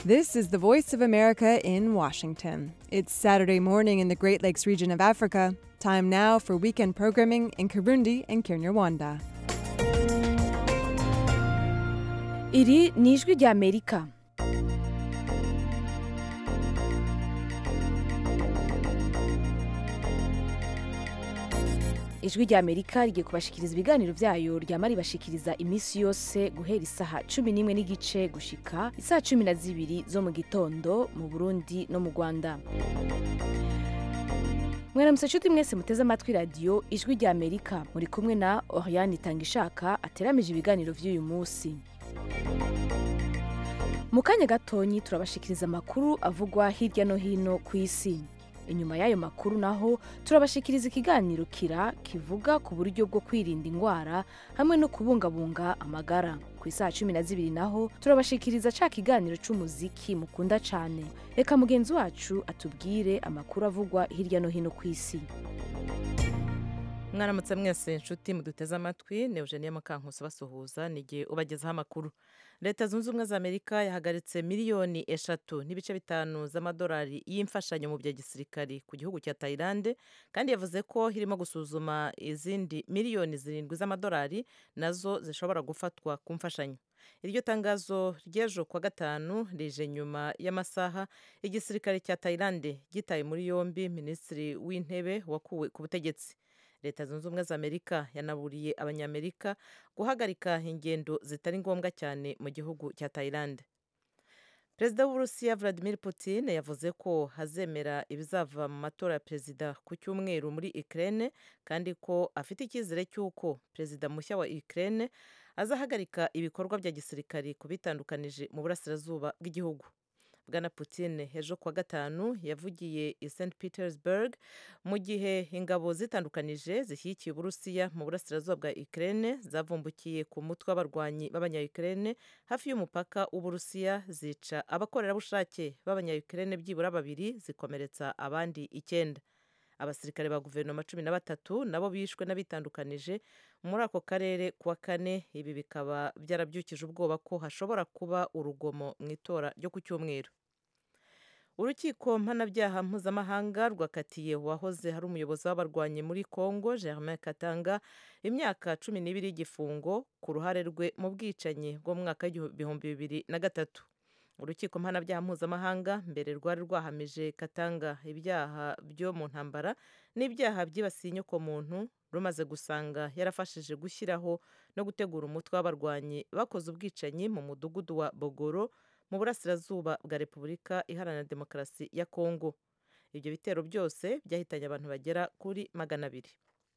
This is the Voice of America in Washington. It's Saturday morning in the Great Lakes region of Africa. Time now for weekend programming in Kirundi and Kinyarwanda. iri ni ijwi rya amerika ijwi rya amerika rigiye kubashikiriza ibiganiro byayo ryama ribashikiriza iminsi yose guhera isaha cumi n'imwe n'igice gushika isaha cumi na zibiri zo mu gitondo mu burundi no mu rwanda mwaramutse nshuti mwese muteze amatwi radiyo ijwi rya amerika muri kumwe na oriane itangishaka ateramije ibiganiro by'uyu munsi mu kanya gatonyi turabashikiriza amakuru avugwa hirya no hino ku isi inyuma y'ayo makuru naho turabashikiriza ikiganiro kira kivuga ku buryo bwo kwirinda indwara hamwe no kubungabunga amagara ku isaha cumi na zibiri naho turabashikiriza ca kiganiro c'umuziki mukunda cane reka mugenzi wacu atubwire amakuru avugwa hirya no hino ku isi mwaramutse mwese inshuti muduteze amatwi ni eugenie mukankusi basuhuza ni igihe ubagezaho amakuru leta zunze ubumwe za amerika yahagaritse miliyoni eshatu n'ibice bitanu z'amadolari y'imfashanyo mu bya gisirikari ku gihugu cya tayilande kandi yavuze ko irimo gusuzuma izindi miliyoni zirindwi z'amadolari nazo zishobora gufatwa ku mfashanyo iryo tangazo ry'ejo kuwa gatanu rije nyuma y'amasaha igisirikare cya tayilande gitaye muri yombi minisitiri w'intebe wakuwe ku butegetsi leta zunze ubumwe za amerika yanaburiye abanyamerika guhagarika ingendo zitari ngombwa cyane mu gihugu cya tayilande perezida w'uburusiya vladimir putin yavuze ko hazemera ibizava mu matora ya perezida ku cyumweru muri ukraine kandi ko afite icyizere cy'uko perezida mushya wa ukraine azahagarika ibikorwa bya gisirikari ku bitandukanije mu burasirazuba bw'igihugu bwana Putin ejo kuwa gatanu yavugiye i st petersburg mu gihe ingabo zitandukanije zishyigikiye uburusiya mu burasirazuba bwa ukraine zavumbukiye ku mutwe w'abarwanyi b'abanya-ukraine hafi y'umupaka w'uburusiya zica abakorerabushake b'abanya-ukraine byibura babiri zikomeretsa abandi icyenda abasirikare ba guverinoma cumi na batatu nabo bishwe n'abitandukanije muri ako karere kuwa kane ibi bikaba byarabyukije ubwoba ko hashobora kuba urugomo mu itora ryo ku cyumweru urukiko mpanabyaha mpuzamahanga rwakatiye uwahoze hari umuyobozi w'abarwanyi muri congo germain katanga imyaka cumi n'ibiri y'igifungo ku ruhare rwe mu bwicanyi bwo mu mwaka w'ibihumbi bibiri na gatatu urukiko mpanabyaha mpuzamahanga mbere rwari rwahamije katanga ibyaha byo mu ntambara n'ibyaha byibasiye inyokomuntu rumaze gusanga yarafashije gushyiraho no gutegura umutwe w'abarwanyi bakoze ubwicanyi mu mudugudu wa bogoro mu burasirazuba bwa repubulika iharanira demokarasi ya kongo ibyo bitero byose byahitanye abantu bagera kuri magana abiri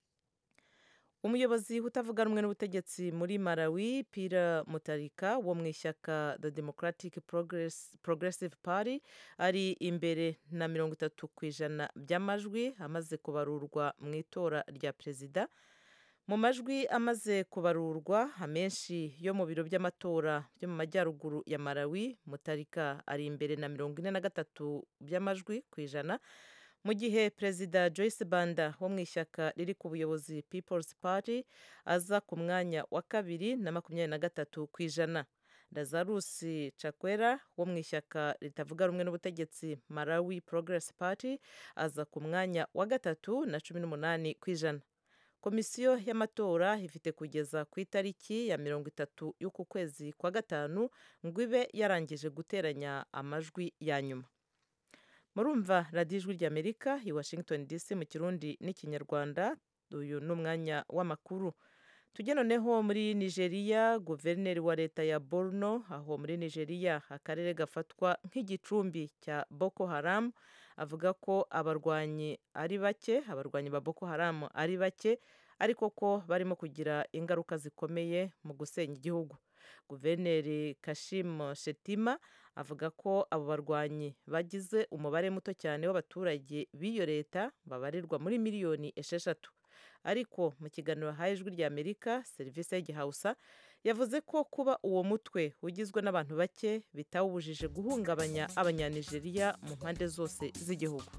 umuyobozi utavuga rumwe n'ubutegetsi muri malawi pira mutarika wo mu ishyaka the democratic Progress, progressive party ari imbere na mirongo itatu ku ijana by'amajwi amaze kubarurwa mu itora rya perezida mu majwi amaze kubarurwa amenshi yo mu biro by'amatora byo mu majyaruguru ya malawi mutarika ari imbere na mirongo ine na gatatu by'amajwi ku ijana mu gihe perezida joyce banda wo mu ishyaka riri ku buyobozi people's party aza ku mwanya wa kabiri na makumyabiri na gatatu ku ijana lazarus chakwera wo mu ishyaka ritavuga rumwe n'ubutegetsi malawi progress party aza ku mwanya wa gatatu na cumi n'umunani ku ijana komisiyo y'amatora ifite kugeza ku itariki ya mirongo itatu y'uku kwezi kwa gatanu ngo ibe yarangije guteranya amajwi ya nyuma murumva radiyo ijwi ry'amerika i washington dc mu kirundi n'ikinyarwanda uyu ni umwanya w'amakuru tujye noneho muri nigeria guverineri wa leta ya borno aho muri nigeria akarere gafatwa nk'igicumbi cya boko haram avuga ko abarwanyi ari bake abarwanyi ba boko haram ari bake ariko ko barimo kugira ingaruka zikomeye mu gusenya igihugu guverineri kashim shetima avuga ko abo barwanyi bagize umubare muto cyane w'abaturage b'iyo leta babarirwa muri miliyoni esheshatu ariko mu kiganiro haye ijwi ry'amerika serivisi y'igihausa yavuze ko kuba uwo mutwe ugizwe n'abantu bake bitawubujije guhungabanya abanyanigeriya mu mpande zose z'igihugu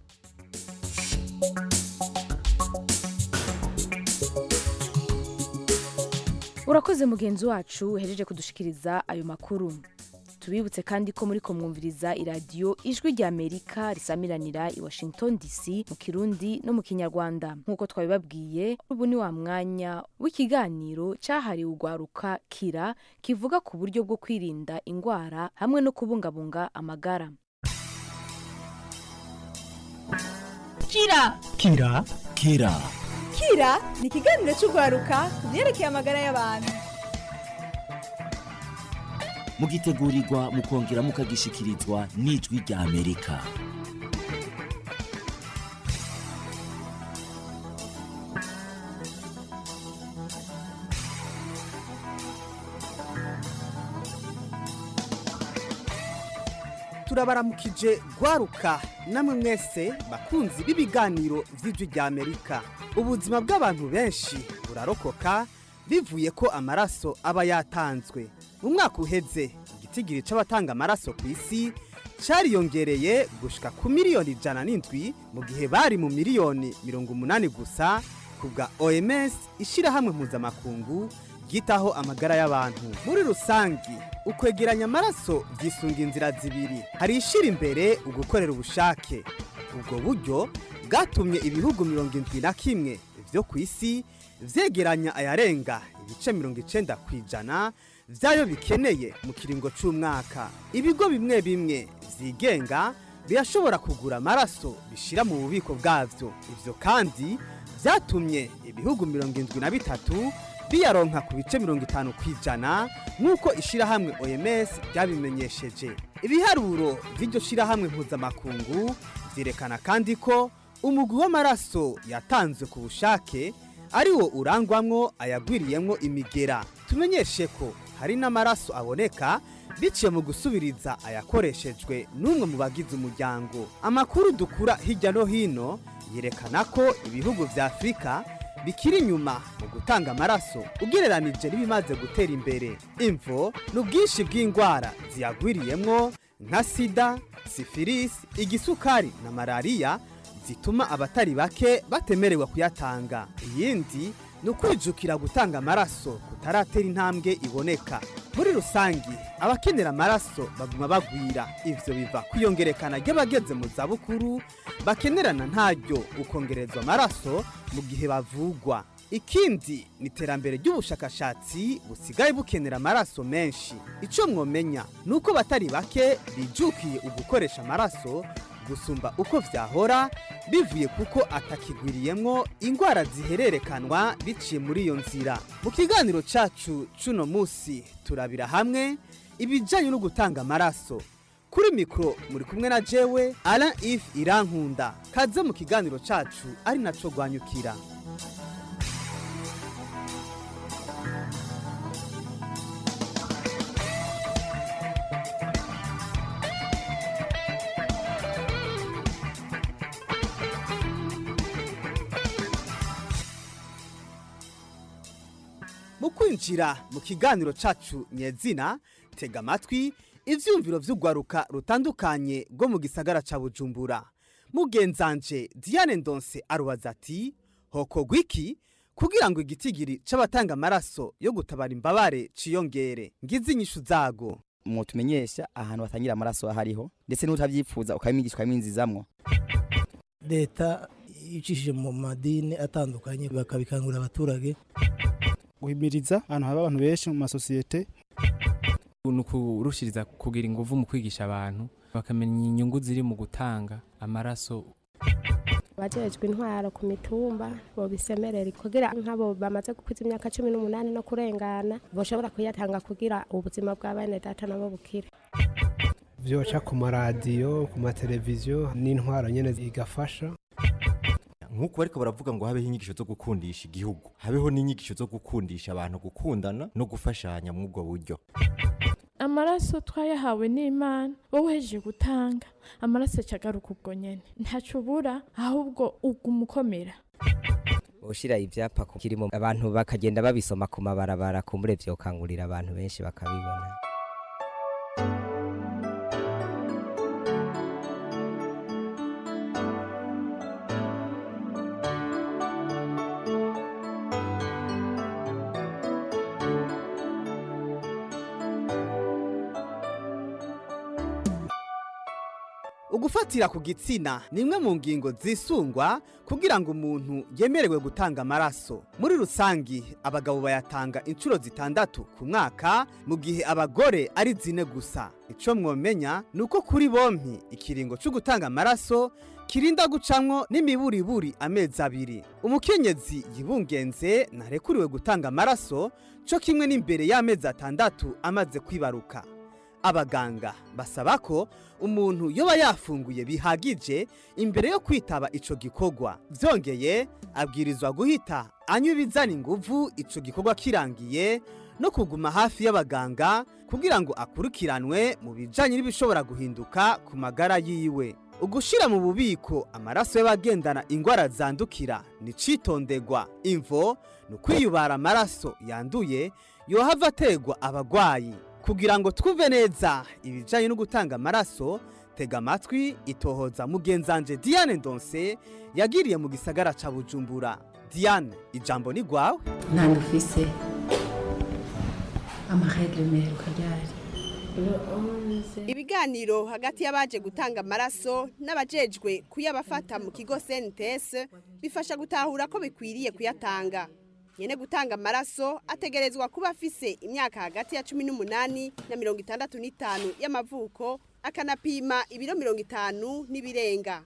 urakoze mugenzi wacu uhejeje kudushikiriza ayo makuru tubibutse kandi ko muri ko mwumviriza iradiyo ijwi rya amerika risamiranira i washington dc mu kirundi no mu kinyarwanda nk'uko twabibabwiye ubu ni wa mwanya w'ikiganiro cyahariwe urwaruka kira kivuga ku buryo bwo kwirinda indwara hamwe no kubungabunga amagara kira kira kira kira ni ikiganiro cy'urwaruka ku byerekeye amagara y'abantu mugitegurirwa mukongera mukagishikirizwa n'ijwi rya amerika turabaramukije gwaruka namwe mwese bakunzi b'ibiganiro vy'ijwi rya amerika ubuzima bw'abantu benshi burarokoka bivuye ko amaraso aba yatanzwe mu mwaka uheze igitigiri c'abatanga amaraso ku isi cariyongereye gushika ku miliyoni ijana n'indwi mu gihe bari mu miliyoni mirongo umunani gusa ku bwa oms ishirahamwe mpuzamakungu ryitaho amagara y'abantu muri rusangi ukwegeranya amaraso byisunga inzira zibiri hari ishira imbere ugukorera ubushake ubwo buryo bwatumye ibihugu mirongo indwi na kimwe vyo ku isi vyegeranya ayarenga ibice mirongo icenda ku ijana vyayo bikeneye mu kiringo c'umwaka ibigo bimwe bimwe vyigenga birashobora kugura amaraso bishira mu bubiko bwavyo ivyo kandi vyatumye ibihugu mirongo indwi na bitatu biyaronka ku bice mirongo itanu ku ijana nk'uko ishirahamwe oms ryabimenyesheje ibiharuro vy'iryo shirahamwe mpuzamakungu vyerekana kandi ko umugwi w'amaraso yatanzwe ku bushake ari wo urangwamwo ayagwiriyemwo imigera tumenyeshe ko hari n'amaraso aboneka biciye mu gusubiriza ayakoreshejwe n'umwe mu bagize umuryango amakuru dukura hirya no hino yerekana ko ibihugu vya afurika bikiri inyuma mu gutanga amaraso ugereranije n'ibimaze gutera imbere imvo ni ubwinshi bw'indwara ziyagwiriyemwo nka sida sifilisi igisukari na malariya zituma abatari bake batemerewe kuyatanga iyindi ni ukwijukira gutanga amaraso kutaratera intambwe iboneka muri rusangi abakenera amaraso baguma bagwira ivyo biva kwiyongerekana ry'abageze mu zabukuru bakenerana ntaryo ukongerezwa amaraso mu gihe bavugwa ikindi ni iterambere ry'ubushakashatsi busigaye bukenera amaraso menshi icyo mwomenya ni uko batari bake bijukiye ugukoresha amaraso gusumba uko vyahora bivuye kuko atakigwiriyemwo ingwara zihererekanwa biciye muri iyo nzira mu kiganiro cacu cuno musi turabira hamwe ibijanye no gutanga amaraso kuri mikoro muri kumwe na jewe Alain If Irankunda kaze mu kiganiro cacu ari naco rwanyukira mu kwinjira mu kiganiro cacu nyezina tega amatwi ivyumviro vy'urwaruka rutandukanye rwo mu gisagara ca bujumbura mugenzanje diane ndonse arubaza ati hokorwa iki kugira ngo igitigiri c'abatanga amaraso yo gutabara imbabare ciyongere ngize inyishu zago mwotumenyesha ahantu batangira amaraso ahariho ndetse n'utavyifuza ukabimwigisha ukabimwinzizamwo leta icishije mu madini atandukanye bakabikangurira abaturage guhimiriza ahantu haba abantu benshi mu masosiyete ni ukurushiriza kugira ingufu mu kwigisha abantu bakamenya inyungu ziri mu gutanga amaraso abajejwe intwaro ku mitumba bobisemerera kugira nk'abo bamaze gukwiza imyaka cumi n'umunani no kurengana boshobora kuyatanga kugira ubuzima bwa bene data nabo bukire vyoca ku maradiyo ku mateleviziyo n'intwaro nyene igafasha nk'uko bariko baravuga ngo habeho inyigisho zo gukundisha igihugu habeho n'inyigisho zo gukundisha abantu gukundana no gufashanya muri ubwo buryo amaraso twayahawe n'imana wowe uhejeje gutanga amaraso acagaruka ubwo nyene ntaco ubura ahubwo uguma ukomera ushira ivyapa kirimo abantu bakagenda babisoma ku mabarabara kumbure vyokangurira abantu benshi bakabibona ugufatira ku gitsina ni imwe mu ngingo zisungwa kugira ngo umuntu yemerewe gutanga amaraso muri rusangi abagabo bayatanga inshuro zitandatu ku mwaka mu gihe abagore ari zine gusa icyo mwomenya ni uko kuri bompi ikiringo cyo gutanga amaraso kirinda gucamwo n'imiburiburi amezi abiri umukenyezi yibungenze ntarekuriwe gutanga amaraso cyo kimwe n'imbere y'amezi atandatu amaze kwibaruka abaganga basaba ko umuntu yoba yafunguye bihagije imbere yo kwitaba ico gikorwa vyongeye abwirizwa guhita anywa ibizana inguvu ico gikorwa kirangiye no kuguma hafi y'abaganga kugira ngo akurikiranwe mu bijanye n'ibishobora guhinduka ku magara yiwe ugushira mu bubiko amaraso y'abagendana ingwara zandukira ni citondegwa imvo ni ukwiyubara amaraso yanduye yohava ategwa abagwayi kugira ngo twumve neza ibijyanye no gutanga amaraso tega amatwi itohoza mugenzanje diane ndonse yagiriye mu gisagara ca bujumbura diane ijambo ni rwawe ntabwo ufise amaregre meruka ryari ibiganiro hagati y'abaje gutanga amaraso n'abajejwe kuyabafata mu kigo sentesi bifasha gutahura ko bikwiriye kuyatanga nyene gutanga amaraso ategerezwa kuba afise imyaka hagati ya cumi n'umunani na mirongo itandatu n'itanu y'amavuko akanapima ibiro mirongo itanu n'ibirenga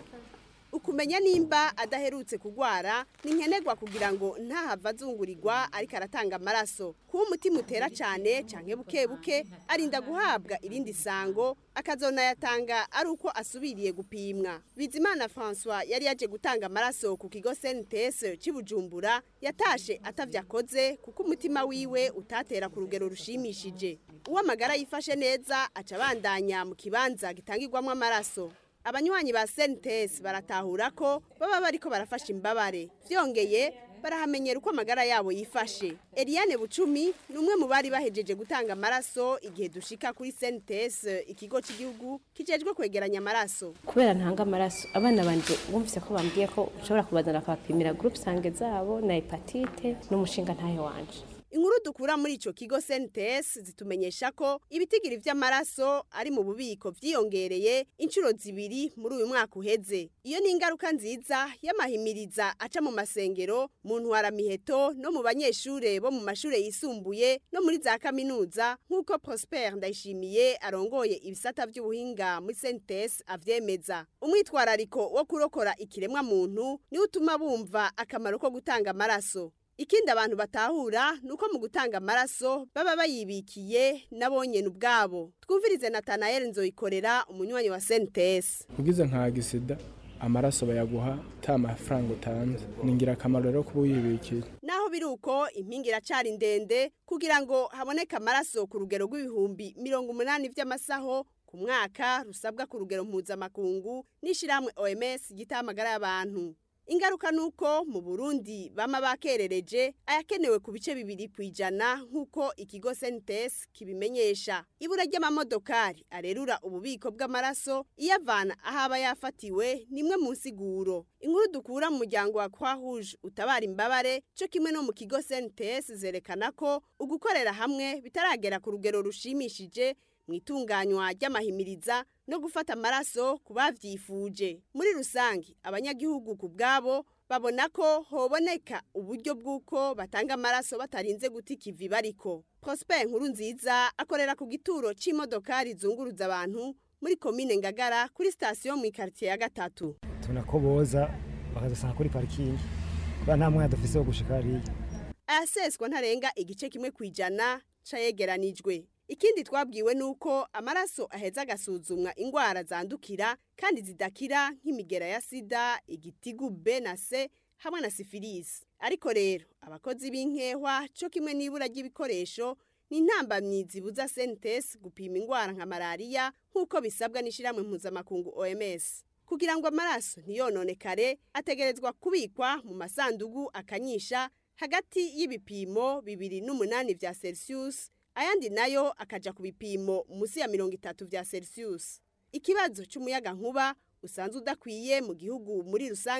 ukumenya nimba adaherutse kugwara ni nkenerwa kugira ngo ntahava azungurirwa ariko aratanga amaraso kuba umutima utera cyane canke buke buke arinda guhabwa irindi sango akazonayatanga ari uko asubiriye gupimwa bizimana francois yari yaje gutanga amaraso ku kigo sentes cy'ibujumbura yatashe atavye akoze kuko umutima wiwe utatera ku rugero rushimishije uwo amagara yifashe neza aca abandanya mu kibanza gitangirwamo amaraso abanywanyi ba sentes baratahura ko baba bariko barafasha imbabare vyongeye barahamenyera uko amagara yabo yifashe eliane bucumi ni umwe mu bari bahejeje gutanga amaraso igihe dushika kuri sentes ikigo cy'igihugu kijejwe kwegeranya amaraso kubera ntanga amaraso abana banje bumvise ko bambwiye ko ushobora kubazana akabapimira groupe sange zabo na hepatite n'umushinga ntahe wanje inkuru dukura muri ico kigo sentes zitumenyesha ko ibitigiri vy'amaraso ari mu bubiko vyiyongereye inshuro zibiri muri uyu mwaka uheze iyo ni ingaruka nziza y'amahimiriza aca mu masengero mu ntwaramiheto no mu banyeshure bo mu mashure yisumbuye no muri za kaminuza nk'uko prosper ndayishimiye arongoye ibisata vy'ubuhinga muri sentes avyemeza umwitwarariko wo kurokora ikiremwa muntu niwo utuma bumva akamaro ko gutanga amaraso ikindi abantu batahura ni uko mu gutanga amaraso baba bayibikiye n'abonyene ubwabo twumvirize natanael nzoyikorera umunywanyi wa sentes ugize nka gisida amaraso bayaguha ta mafaranga utanze ni ingirakamaro rero kuba uyibikiye naho biri uko impinga iracari ndende kugira ngo haboneke amaraso ku rugero rw'ibihumbi mirongo umunani vy'amasaho ku mwaka rusabwa ku rugero mpuzamakungu n'ishirahamwe oms gitaha amagara y'abantu ingaruka nuko mu Burundi bama bakerereje ayakenewe ku bice bibiri kwijana nkuko ikigo Sentes kibimenyesha ibura ry'amamodokari arerura ububiko bw'amaraso iyavana ahaba yafatiwe nimwe mu nsiguro inkuru dukura mu muryango wa Croix Rouge utabara imbabare cyo kimwe no mu kigo Sentes zerekana ko ugukorera hamwe bitaragera ku rugero rushimishije mu itunganywa ry'amahimiriza no gufata amaraso ku bavyifuje muri rusange abanyagihugu ku bwabo babona ko hoboneka uburyo bw'uko batanga amaraso batarinze guta ikivi bariko prosper nkuru nziza akorera ku gituro c'imodokari zunguruza abantu muri komine ngagara kuri sitasiyo mu ikaritiye ya gatatu tubona ko boza bakazasanga kuri parikingi kubera nta mwanya dufise wo gushika hariya ayaseswa ntarenga igice kimwe kwijana cayegeranijwe ikindi twabwiwe nuko amaraso aheza agasuzumwa ingwara zandukira kandi zidakira nk'imigera ya sida igitigu B na C hamwe na sifilisi ariko rero abakozi b'inkehwa cyo kimwe n'ibura ry'ibikoresho ni intambamyi zibuza sentes gupima ingwara nka malariya nk'uko bisabwa n'ishyirahamwe mpuzamakungu OMS kugira ngo amaraso ntiyononekare ategerezwa kubikwa mu masandugu akanyisha hagati y'ibipimo bibiri n'umunani vya Celsius ayandi nayo akaja ku bipimo munsi ya mirongo itatu vya Celsius ikibazo c'umuyaga nkuba usanzwe udakwiye mu gihugu muri rusangi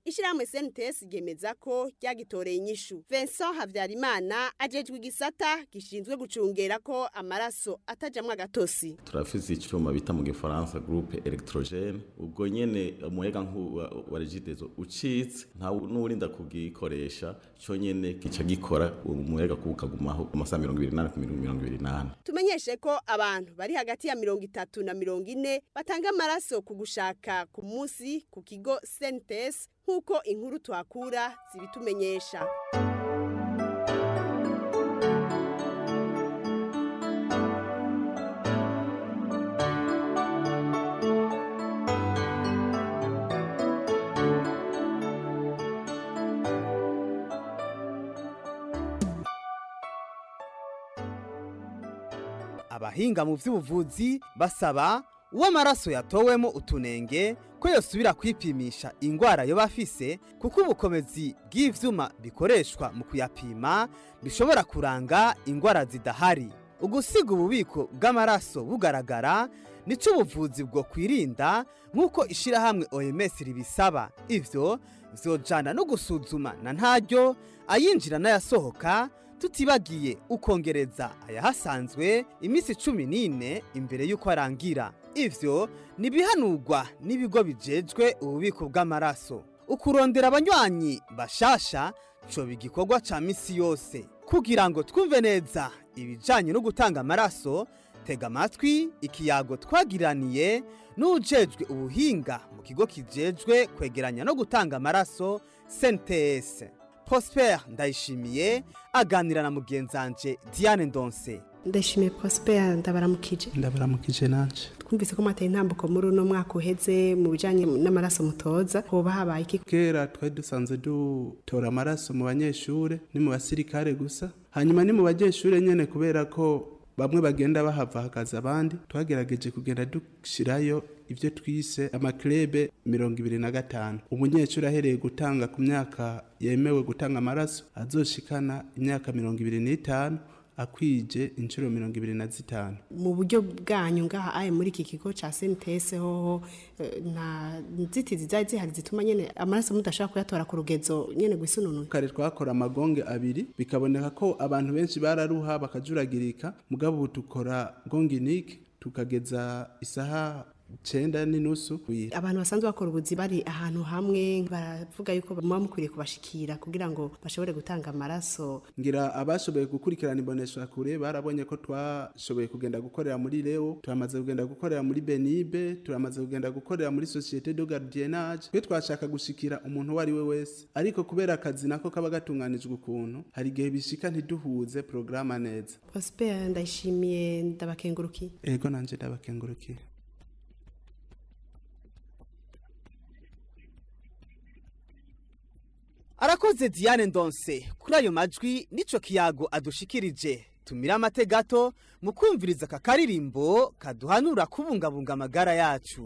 ishyirahamwe sentes ryemeza ko ryagitoreye inyishu vincent habyarimana ajejwe igisata gishinzwe gucungera ko amaraso atajamwo agatosi turafise icuma bita mu gifaransa groupe electrogene ubwo nyene umuyaga nkuba wa regidezo ucitse nta n'urinda kugikoresha co nyene gica gikora umuyaga kuba ukagumaho amasaha mirongo ibiri n'ane ku mirongo ibiri n'ane tumenyeshe ko abantu bari hagati ya mirongo itatu na mirongo ine batanga amaraso ku gushaka ku munsi ku kigo sentes nk'uko inkuru tuhakura zibitumenyesha abahinga mu by'ubuvuzi basaba uwo amaraso yatowemo utunenge ko yosubira kwipimisha indwara yo bafise kuko ubukomezi bw'ivyuma bikoreshwa mu kuyapima bishobora kuranga indwara zidahari ugusiga ububiko bw'amaraso bugaragara nico ubuvuzi bwo kwirinda nk'uko ishirahamwe OMS ribisaba ivyo vyojana no gusuzuma na ntaryo ayinjira n'ayasohoka tutibagiye ukongereza ayahasanzwe iminsi cumi n'ine imbere y'uko arangira ivyo nibihanurwa n'ibigo bijejwe ububiko bw'amaraso ukurondera abanywanyi bashasha coba igikorwa ca misi yose kugira ngo twumve neza ibijanye no gutanga amaraso tega amatwi ikiyago twagiraniye n'ujejwe ubuhinga mu kigo kijejwe kwegeranya no gutanga amaraso sentes prosper ndayishimiye aganira na mugenzanje diane ndonse ndashimiye prosper ndabaramukije ndabaramukije nanje twumvise ko mwateye intambuko muri uno mwaka uheze mu bijanye n'amaraso mutoza hoba habaye iki kera twari dusanzwe dutora amaraso mu banyeshure ni mu basirikare gusa hanyuma ni mu banyeshure nyene kubera ko bamwe bagenda bahava hakaza abandi twagerageje kugenda dushirayo ibyo twise amakirebe mirongo ibiri na gatanu umunyeshuri ahereye gutanga ku myaka yemewe gutanga amaraso azoshikana imyaka mirongo ibiri n'itanu akwije inshuro mirongo ibiri na zitanu mu buryo bwanyu ngaha aye muri iki kigo ca sentese hoho eh, nta nzitizi zari zihari zituma nyene amaraso mudashobora kuyatora ku rugezo nyene gwisununura kare twakora amagonge abiri bikaboneka ko abantu benshi bararuha bakajuragirika mugabo ubu dukora gonginike tukageza isaha cenda n'inusu abantu basanzwe bakora ubuzi bari ahantu hamwe baravuga yuko muba mukwiriye kubashikira kugira ngo bashobore gutanga amaraso ngira abashoboye gukurikirana imbonesha kure barabonye ko twashoboye kugenda gukorera muri leo turamaze kugenda gukorera muri benibe turamaze kugenda gukorera muri societe de gardiennage twe twashaka gushikira umuntu uwo ari we wese ariko kubera akazi nako kaba gatunganijwe ukuntu hari igihe bishika ntiduhuze porogaramu neza prosper ndayishimiye ndabakengurukiye ego nanje ndabakengurukiye arakoze diane ndonse kuri ayo majwi n'ico kiyago adushikirije tumira amate gato mu kumviriza aka karirimbo kaduhanura kubungabunga amagara yacu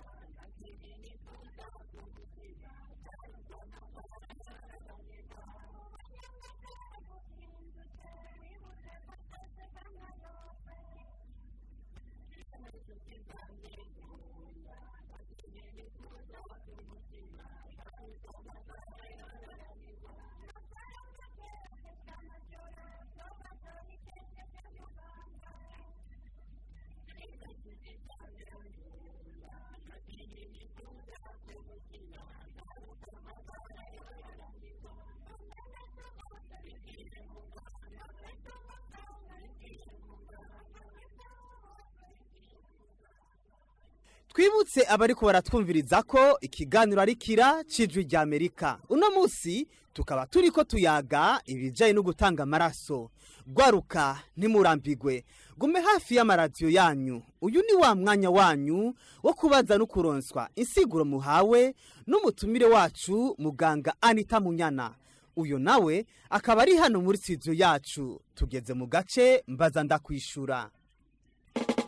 twibutse abariko baratwumviriza ko ikiganiro ari kira cijwi rya amerika uno munsi tukaba turiko tuyaga ibijanye no gutanga amaraso gwaruka ntimurambigwe gume hafi y'amaradiyo yanyu uyu ni wa mwanya wanyu wo kubaza no kuronswa insiguro muhawe n'umutumire wacu muganga anita munyana uyu nawe akaba ari hano muri studio yacu tugeze mu gace mbaza ndakwishura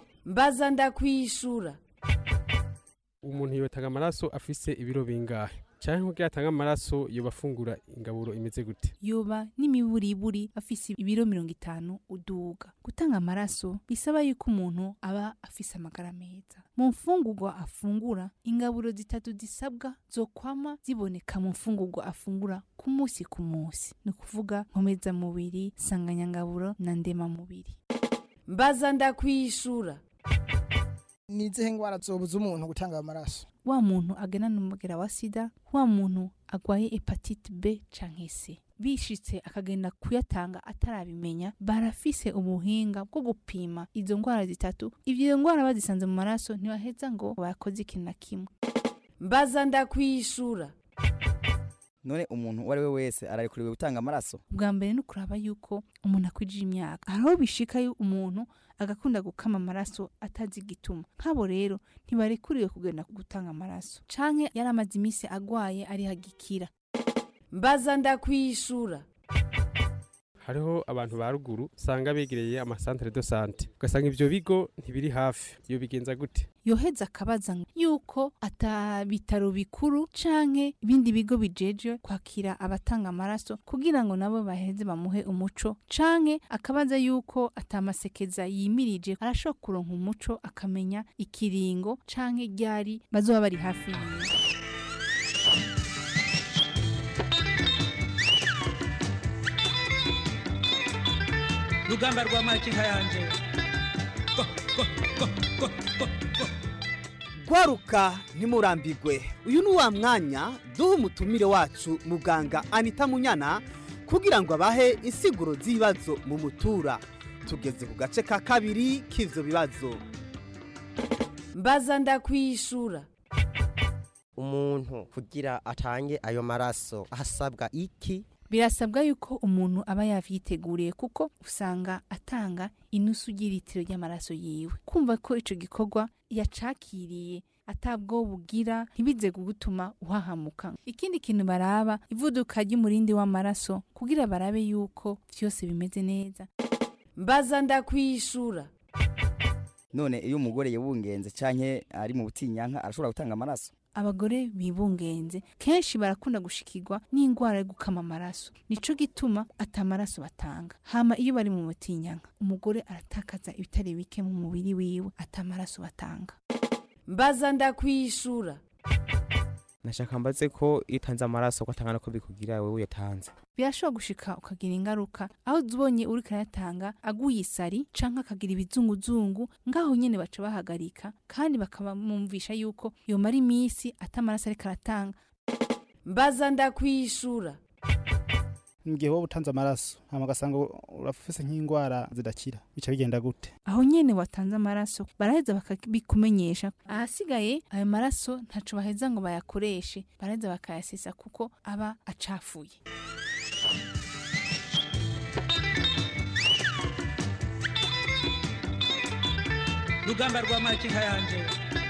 mbaza ndakwishura umuntu yotanga amaraso afise ibiro bingahe canke kugira atange amaraso yoba afungura ingaburo imeze gute yoba n'imiburiburi afise ibiro mirongo itanu uduga gutanga amaraso bisaba yuko umuntu aba afise amagara meza mu mfungurwa afungura ingaburo zitatu zisabwa zokwama ziboneka mu mfungurwa afungura ku munsi ku munsi ni ukuvuga nkomezamubiri sanganyangaburo na ndemamubiri mbaza ndakwishura ni izihe ndwara zobuza umuntu gutanga amaraso wa muntu agenana umugera wa sida wa muntu agwaye hepatite b canke c bishitse akagenda kuyatanga atarabimenya barafise ubuhinga bwo gupima izo ndwara zitatu ivyo ndwara bazisanze mu maraso ntibaheza ngo bakoze ikintu na kimwe mbaza ndakwishura none umuntu uwo ari we wese ararekuriwe gutanga amaraso bwa mbere ni ukuraba yuko umuntu akwije imyaka hariho bishika yo umuntu agakunda gukama amaraso atazi igituma nk'abo rero ntibarekuriwe kugenda gutanga amaraso canke yari amaze iminsi agwaye ari hagikira mbaza ndakwishura hariho abantu ba ruguru usanga begereye amasantere de sante ugasanga ivyo bigo ntibiri hafi iyo bigenza gute yoheza akabaza yuko ata bitaro bikuru canke ibindi bigo bijeje kwakira abatanga amaraso kugira ngo nabo baheze bamuhe umuco canke akabaza yuko atamasekeza yimirije arashobora kuronka umuco akamenya ikiringo canke ryari bazoba bari hafi yiwe rugamba rwa makinka yanje gwaruka ntimurambigwe uyu ni wa mwanya duha umutumire wacu muganga anita munyana kugira ngo abahe insiguro z'ibibazo mu mutura tugeze ku gace ka kabiri k'ivyo bibazo mbaza ndakwishura umuntu kugira atange ayo maraso hasabwa iki birasabwa yuko umuntu aba yavyiteguriye kuko usanga atanga inusu ry'ilitiro ry'amaraso yiwe kumva ko ico gikorwa yacakiriye atabwo bugira ntibize kugutuma uhahamuka ikindi kintu baraba ivuduka ry'umurindi w'amaraso kugira barabe yuko vyose bimeze neza mbaza ndakwishura none iyo umugore yibungenze canke ari mu butinyanka arashobora gutanga amaraso abagore bibungenze kenshi barakunda gushikirwa n'indwara yo gukama amaraso nico gituma atamaraso batanga hama iyo bari mu mutinyanka umugore aratakaza ibitari bike mu mubiri wiwe atamaraso batanga mbaza ndakwishura nashaka mbaze ko iyo utanze amaraso ko atangana ko bikugira wewe uyatanze birashobora gushika ukagira ingaruka aho ubonye uri karayatanga aguye isari canke akagira ibizunguzungu ngaho nyene baca bahagarika kandi bakabamwumvisha yuko yomara iminsi atamaraso ariko aratanga mbaza ndakwishura mu gihe wowe utanze amaraso hama ugasanga urafise nk'indwara zidakira bica bigenda gute aho nyene watanze amaraso baraheza bakabikumenyesha ahasigaye ayo maraso ntaco baheza ngo bayakoreshe baraheza bakayasesa kuko aba acafuye rugamba rwa makinka yanje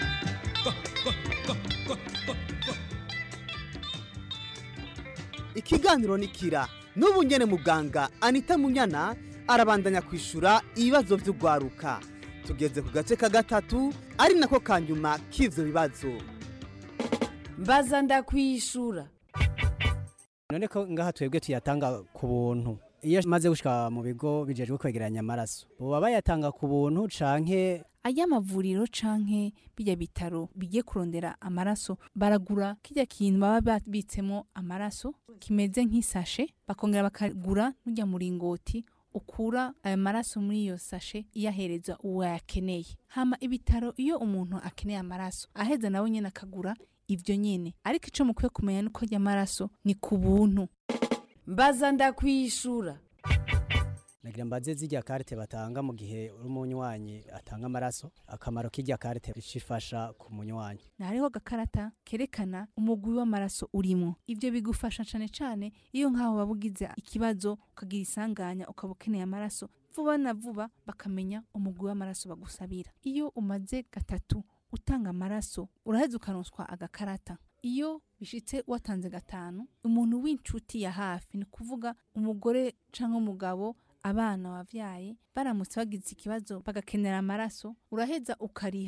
ikiganiro ni kira n'ubu nyene muganga anita munyana arabandanya kwishura ibibazo vy'ugwaruka tugeze ku gace ka gatatu ari nako ka nyuma k'ivyo bibazo mbaza ndakwishura none ko ngaha twebwe tuyatanga ku buntu iyo maze gushika mu bigo bijejwe kwegeranya amaraso boba bayatanga ku buntu canke ay'amavuriro canke bijya bitaro bigiye kurondera amaraso baragura kijya kintu baba babitsemo amaraso kimeze nk'isashe bakongera bakagura n'ujya muringoti ukura ayo maraso muri iyo sashe iyahereza uwo yakeneye hama ibitaro iyo umuntu akeneye amaraso aheza nawe nyene akagura ivyo nyene ariko ico mukwiye kumenya nuko ajya amaraso ni ku buntu mbaza ndakwishura nagira mbaze zirya karite batanga mu gihe uri umunywanyi atanga amaraso akamaro k'irya karite ricifasha ku munywanyi hariho agakarata kerekana umugwi w'amaraso urimo ivyo bigufasha cane cane iyo nk'aho waba ugize ikibazo ukagira isanganya ukaba ukeneye amaraso vuba na vuba bakamenya umugwi w'amaraso bagusabira iyo umaze gatatu utanga amaraso uraheza ukaronswa agakarata iyo bishitse watanze gatanu umuntu w'inshuti ya hafi ni kuvuga umugore canke umugabo abana wavyaye baramutse bagize ikibazo bagakenera amaraso uraheza ukariha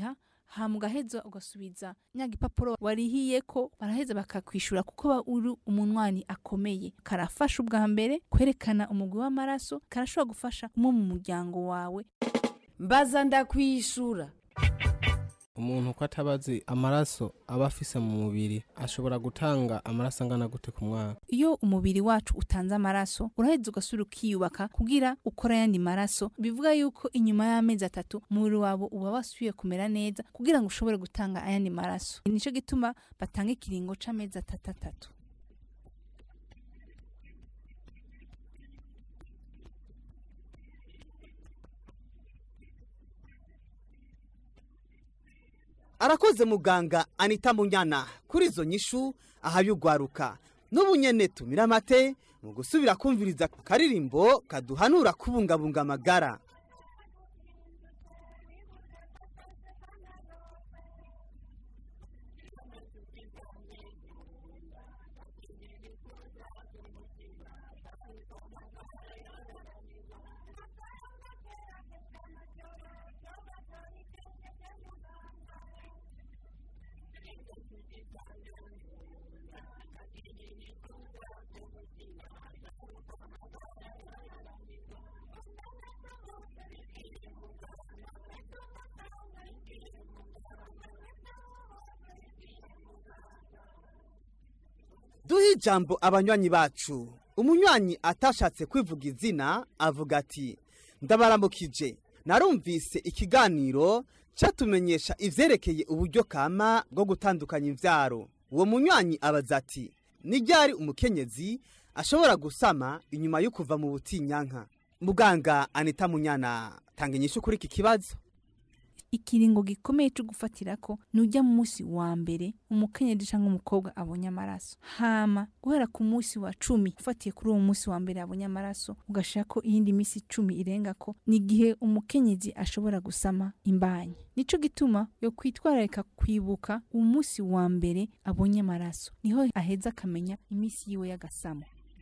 hama ugaheza ugasubiza nya gipapuro warihiye ko baraheza bakakwishura kuko ba uri umunwanyi akomeye karafasha ubwa mbere kwerekana umugwi w'amaraso karashobora gufasha umwe mu muryango wawe mbaza ndakwishura umuntu uko atabazi amaraso aba afise mu mubiri ashobora gutanga amaraso angana gute ku mwaka iyo umubiri wacu utanze amaraso uraheza ugasubira ukiyubaka kugira ukora ayandi maraso bivuga yuko inyuma y'amezi atatu umubiri wawe uba wasubiye kumera neza kugira ngo ushobore gutanga ayandi maraso nicyo gituma batanga ikiringo c'amezi atatu atatu arakoze muganga anita munyana kuri izo nyishu ahayugwaruka n'ubu nyene tumira amate mu gusubira kumviriza akaririmbo kaduhanura kubungabunga amagara duhe ijambo abanywanyi bacu umunywanyi atashatse kwivuga izina avuga ati ndabaramukije narumvise ikiganiro cyatumenyesha ivyerekeye uburyo kama bwo gutandukanya imvyaro uwo munywanyi abaza ati ni ryari umukenyezi ashobora gusama inyuma yo kuva mu butinyanka muganga anita munyana tanga inyishu kuri iki kibazo ikiringo gikomeye cyo gufatirako ni ujya mu munsi wa mbere umukenyezi cyangwa umukobwa abonye amaraso hama guhera ku munsi wa cumi ufatiye kuri uwo munsi wa mbere abonye amaraso ugashaka iyindi minsi icumi irenga ko ni igihe umukenyezi ashobora gusama imbanyi nico gituma yo kwitwararika kwibuka umunsi wa mbere abonye amaraso niho aheza akamenya iminsi yiwe y'agasamo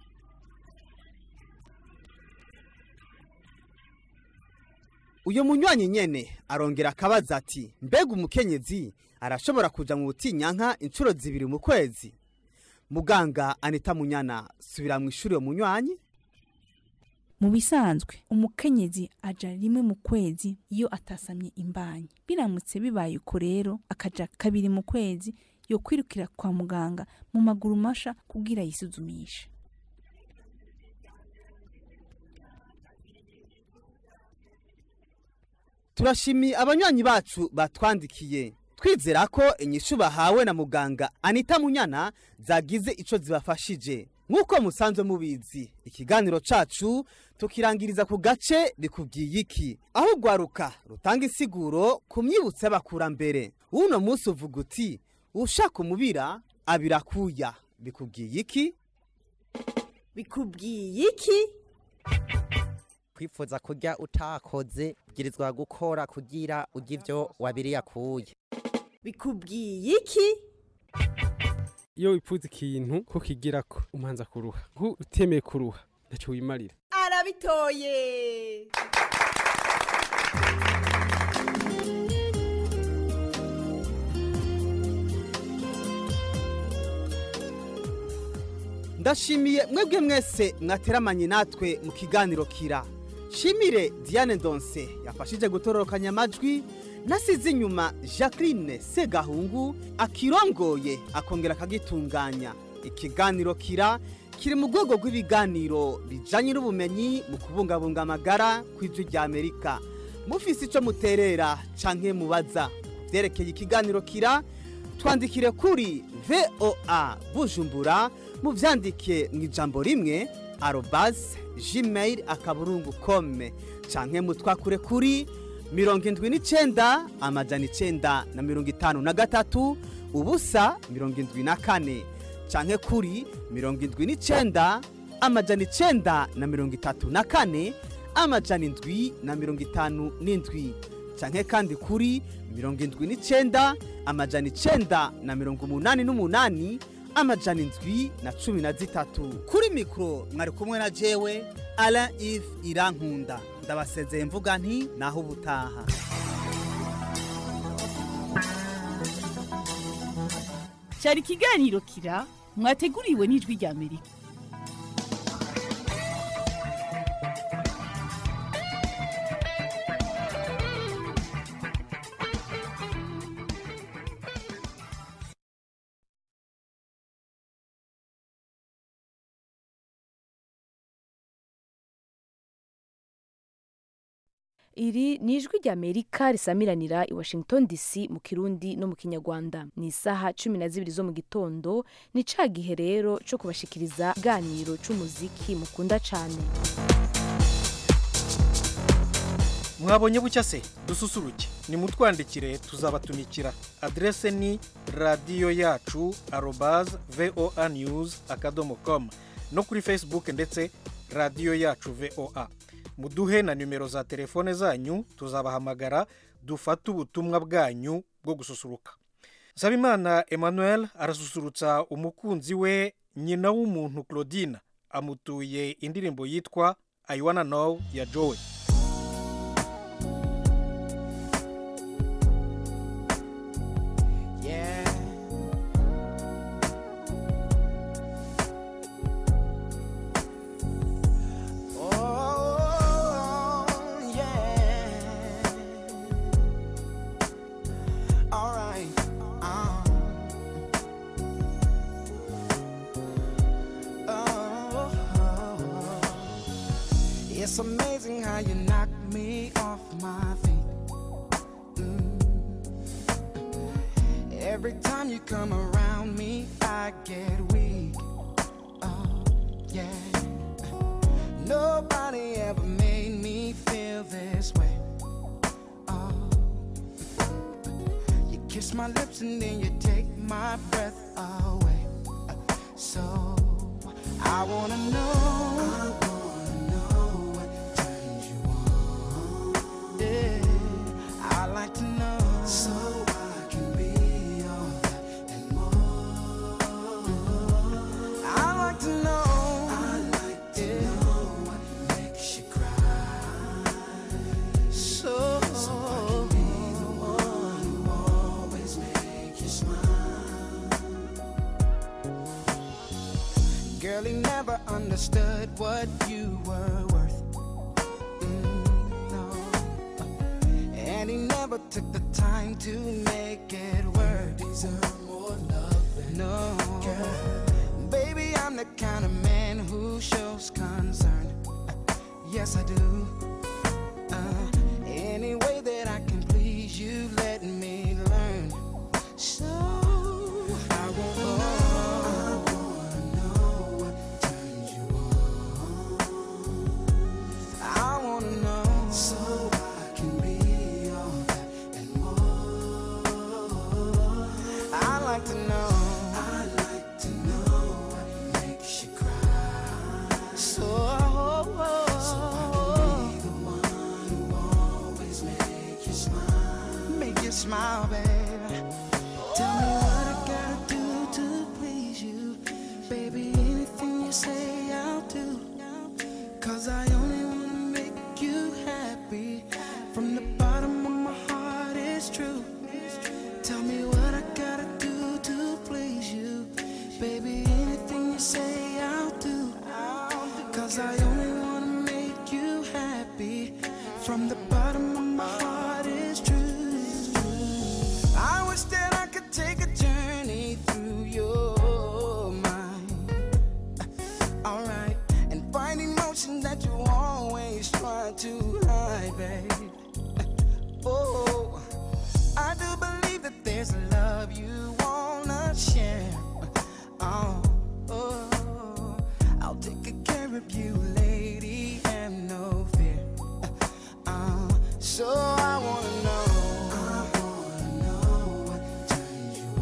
uyu munywanyi nyene arongera akabaza ati mbega umukenyezi arashobora kuja mu butinyanka inshuro zibiri mu kwezi muganga anita munyana subira mu ishuri uwo munywanyi mu bisanzwe umukenyezi aja rimwe mu kwezi iyo atasamye imbanyi biramutse bibaye uko rero akaja kabiri mu kwezi yo kwirukira kwa muganga mu maguru masha kugira yisuzumishe turashimiye abanywanyi bacu batwandikiye twizera ko inyishu bahawe na muganga anita munyana zagize ico zibafashije nk'uko musanzwe mubizi ikiganiro cacu tukirangiriza ku gace bikubwiye iki aho ugwaruka rutanga isiguro ku myibutso y'abakurambere uno munsi uvuga uti ushaka umubira abirakuya bikubwiye iki bikubwiye iki kwifuza kurya utakoze ubwirizwa gukora kugira urya ivyo wabiriye akuye bikubwiye iki iyo wipfuza ikintu ko kigirako umanza kuruha nku utemeye kuruha ntacyo wimarira arabitoye ndashimiye mwebwe mwese mwateramanye natwe mu kiganiro kira shimire diane ndonse yafashije gutororokanya amajwi nasize inyuma jacqueline segahungu akirongoye akongera akagitunganya ikiganiro kira kiri mu rwego rw'ibiganiro bijanye n'ubumenyi mu kubungabunga amagara ku ijwi rya amerika mufise ico muterera canke mubaza vyerekeye ikiganiro kira twandikire kuri voa bujumbura muvyandike mu ijambo rimwe arobase gmail akaburungu kome canke mutwakure kuri mirongo indwi n'icenda amajana icenda na mirongo itanu na gatatu ubusa mirongo indwi na kane canke kuri mirongo indwi n'icenda amajana icenda na mirongo itatu na kane amajana indwi na mirongo itanu n'indwi canke kandi kuri mirongo indwi n'icenda amajana icenda na mirongo umunani n'umunani amajana indwi na cumi na zitatu kuri mikoro mwari kumwe na jewe alain ive irankunda ndabasezeye mvuga nti naho ubutaha cyari ikiganiro kira mwateguriwe n'ijwi rya amerika iri ni ijwi rya amerika risamiranira i washington dc mu kirundi no mu kinyarwanda ni isaha cumi na zibiri zo mu gitondo ni ca gihe rero cyo kubashikiriza ikiganiro c'umuziki mukunda cane mwabonye bucya se dususuruke nimutwandikire tuzabatumikira adrese ni radiyo yacu arobaze voa news akadomo com no kuri facebook ndetse radiyo yacu voa muduhe na nimero za telefone zanyu tuzabahamagara dufate ubutumwa bwanyu bwo gususuruka nsabimana emmanuel arasusurutsa umukunzi we nyina w'umuntu claudine amutuye indirimbo yitwa i wanna know ya joe Yeah. Oh, yeah. All right. Uh. Oh, it's amazing how you knock me off my feet. Every time you come around me, I get weak. Oh, yeah. Nobody ever made me feel this way. Oh, you kiss my lips and then you take my breath away. So I wanna know. I wanna know what turns you on. Yeah, I like to know. So I can be all that and more. I like to know. I like to know what makes you cry. So, so I can be the one who always make you smile. Girl, he never understood what you were worth. Mm, no. And he never took the time to make it work. Deserve more love than no. Girl. Baby, I'm the kind of man who shows concern. Yes, I do. Uh, any way that I can please you, let me learn. So I wanna know. I wanna know. So I can be all that and more. I like to know. I like to know what makes you cry. So, so I can be the one who always make you smile. Make you smile, baby. Tell me what I gotta do to please you. Baby, anything you say, I'll do. Cause I only wanna make you happy. From the bottom of my heart, it's true. Tell me what I gotta do to please you. Baby, anything you say, I'll do. Cause I only wanna make you happy. From the bottom of my heart, it's true. I wish that I could take a journey through your mind. Alright, and find emotion that you always try to hide, babe. Oh, I do believe that there's a love you wanna share. Oh, oh, I'll take good care of you, lady, and no fear. Uh, so I wanna know. I wanna know what turns you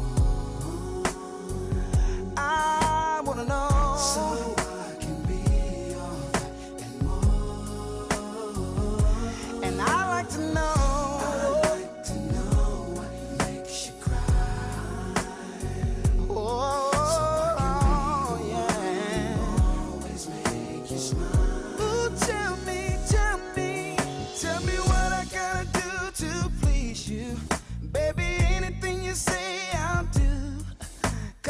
on. I wanna know. So I can be all that and more. And I like to know. I like to know what makes you cry. Oh, yeah. Always make you smile. Ooh, tell me, tell me, tell me what I gotta do to please you. Baby, anything you say, I'll do.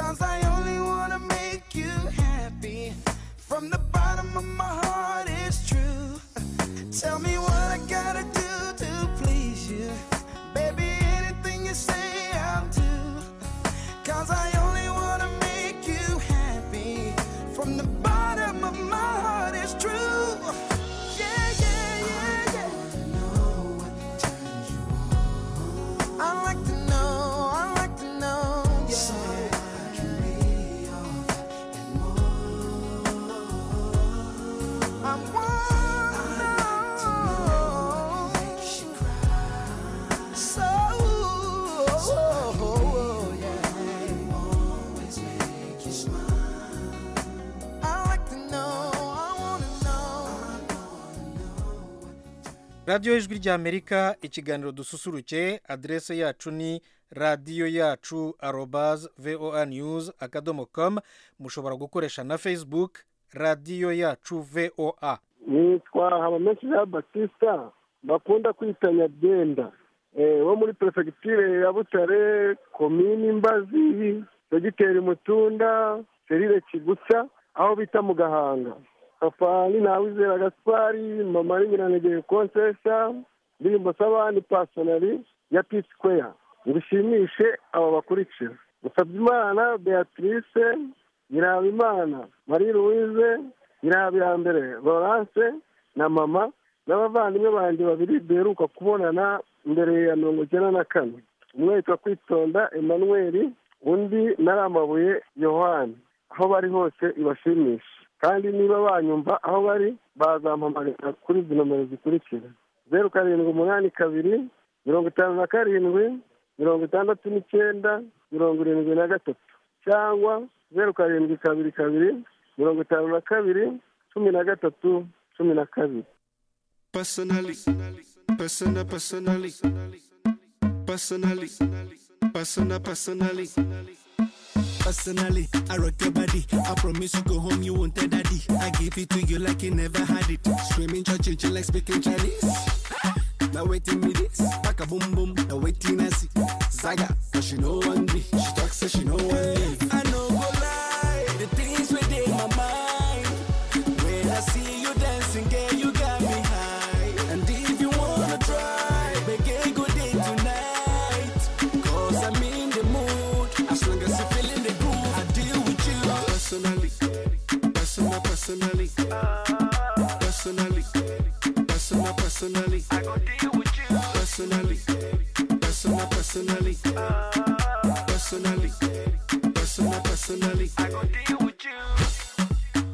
radiyo ijwi ry'amerika ikiganiro dususuruke aderese yacu ni radiyo yacu arobaze voa news akadomo komu mushobora gukoresha na facebook radiyo yacu voa nitwa habamenshi jean batista bakunda kwita nyabyenda Eh, wo muri perefegitire ya butare komini mbazi segiteri mutunda serire kigusa aho bita mu gahanga papa ni ntawizera gaspari mama ni nyiranegeye konsesa indirimbo s'abandi pasonari ya p square ngushimishe aba bakurikira musabyimana beatrice nyirabimana marie louise nyirabirambere laurence na mama n'abavandimwe banjye babiri duheruka kubonana mbere ya mirongo icyenda na kane umwe yitwa kwitonda emmanuel undi naramabuye yohani aho bari hose ibashimisha kandi niba banyumva aho bari bazampamagara kuri izi nomero zikurikira zeru karindwi umunani kabiri mirongo itanu na karindwi mirongo itandatu n'icyenda mirongo irindwi na gatatu cyangwa zeru karindwi kabiri kabiri mirongo itanu na kabiri cumi na gatatu cumi na kabiri Personally, personal, personally, personally, personal, personally. Personally, I rock your body. I promise you go home, you won't tell daddy. I give it to you like you never had it. Screaming, church, like speaking Chinese. Now waiting me this, back a boom boom. Now waiting I see Zaga, cause she know one me. She talks so she know one me. I know go lie, the things within my mind. When I see you dancing, girl, you got me high. And if you wanna try, make good day tonight. Cause I'm in the mood. As long as you're feeling the groove, I deal with you. Personally, personal, personally. Personally, personal, personally. I go deal with you. Personally, personal, personally. Personally, personal, personally. I go deal with you.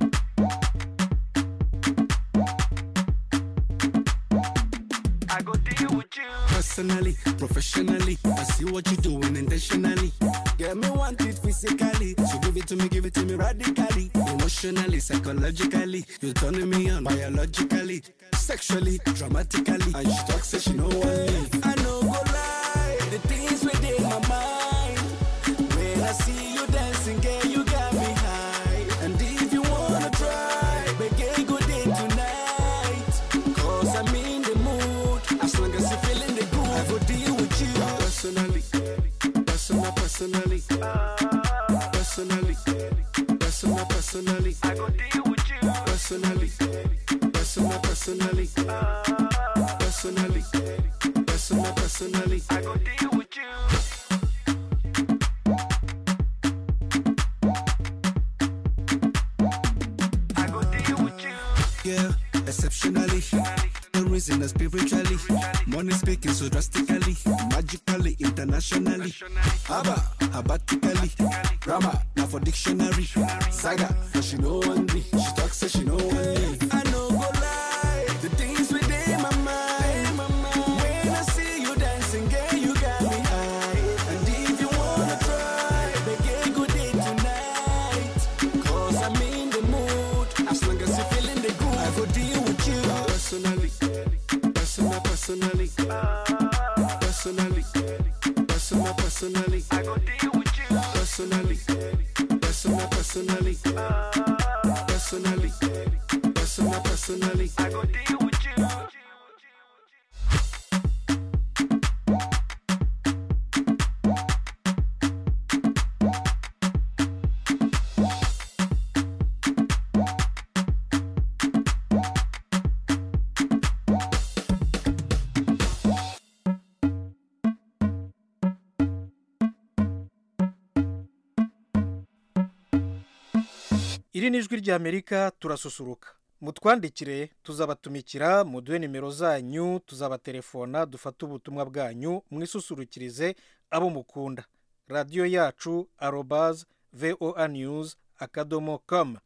I go deal with you. Personally, professionally, I see what you're doing intentionally. Get me want it physically, so give it to me, give it to me radically. Emotionally, psychologically, you're turning me on biologically, sexually, dramatically. And she talks, say she know what I know go lie, the things within my mind. When I see you dancing, girl, you got me high. And if you wanna try, make a good day tonight. Cause I'm in the mood. As long as you're feeling the groove, I go deal with you. Personally, personal, personally. Personally, personal, personally. I go deal with you. Personally, personal, personally. Personally, personal, personally. I go deal with you. I go deal with you. Yeah, exceptionally. The reason is spiritually. Money speaking so drastically, magically, internationally. Haba, habatically. Grammar, now for dictionary. Saga, cause she know one me. She talks, say she know one me. I know go lie. The things within my mind. When I see you dancing, girl, you got me high. And if you wanna try, make a good day tonight. Cause I'm in the mood. As long as you're feeling the groove, I go deal with you. Personally, personal, personally. Personally, personal, personally. I go deal with you. Personally, personal, personally. Personally, personal, personally. I go deal with you. iri ni ijwi ry'amerika turasusuruka mutwandikire tuzabatumikira muduhe nimero zanyu tuzabaterefona dufate ubutumwa bwanyu mwisusurukirize abo mukunda radiyo yacu arobaze voa news akadomo komu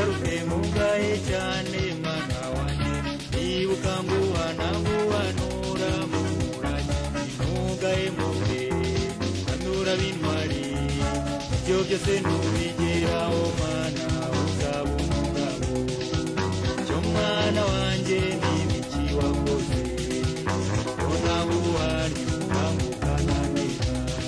ugaruke mugaye cyane mwana wanjye nibuka nguhana nguhanura murage ntugaye muge kanura bintwari ibyo byose ntubigeraho mwana uzaba umugabo cyo mwana wanjye n'ibiki wakoze mbona nguhanye ukangukana neza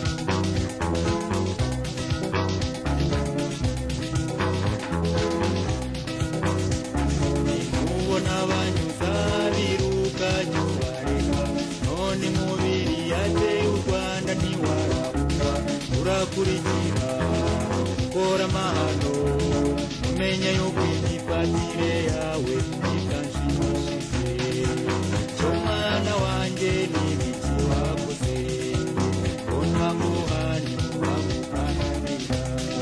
ubona banyuza biruka nyubareka none mubiri yateye u rwanda ntiwarabuka urakurikira ukora amahano umenya yuko imyifatire yawe itanshimishije cyo mwana wanjye n'ibiki wakoze mbona nguhanye ukangukana neza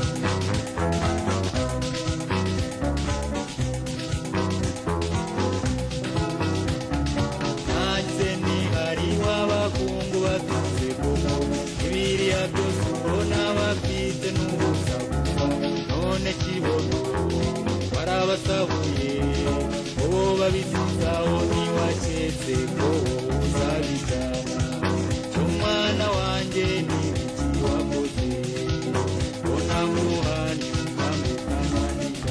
nanjye ntihari w'abakungu batunze koko ibiriya byose ubona bafite n'ubusa gusa none kibono warabasahuye uwo babisizaho ntiwaketse ko uzabijyana cy'umwana wanjye n'ibiki wakoze mbona nguhanye ukambukananira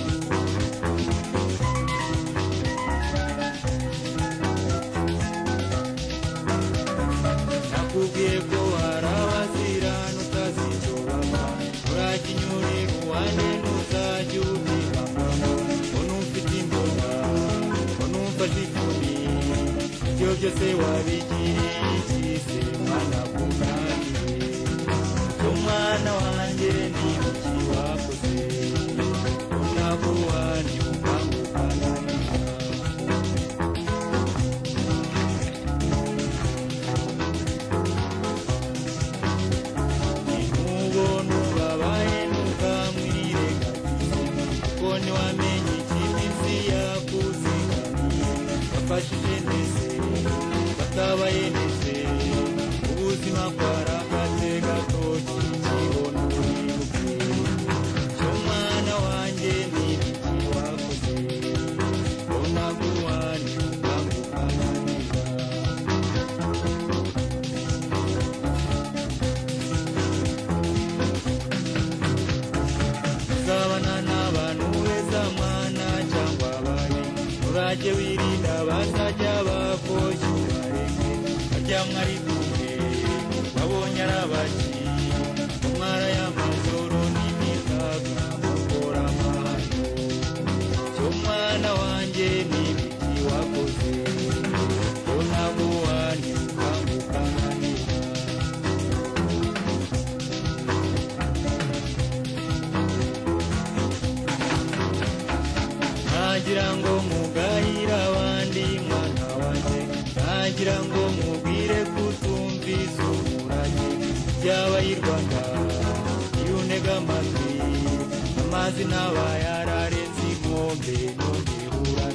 nakubwiye ko hari abazirana utazicobama urakinyure uwanjye ntuzajya ubibamamo ngo numfite imbona ngo numfashe ikumi ibyo byose wabigiriye ikize mwana kunaniye umwana wanjye n'ibiki wakoze unaguhanye ukangukananira ntubona ubabaye ntukamwirengagize kuko ntiwamenye ikiminsi yakuzigamiye wafashije ndetse batabaye ndetse ubuzima bwaragaze gatoki kibona uribuke cyo mwana wanjye n'ibiki wakoze mbona guhanye ukangukananira uzabana n'abantu beza mwana cyangwa ababi urajye wirinda bazajya bakoshya ubareke barya mwari kumwe babonye ari abaki umwara y'amajoro n'imitaga mukora amahano cyo mwana wanjye n'ibiki wakoze ko naguhanye ukangukananira ntagira ngo mugahira abandi mwana wanjye ntagira ngo mubwire kutumvise umurage byaba y'i rwanda iyo unega amatwi amazi ntaba yararenze inkombe ntugihura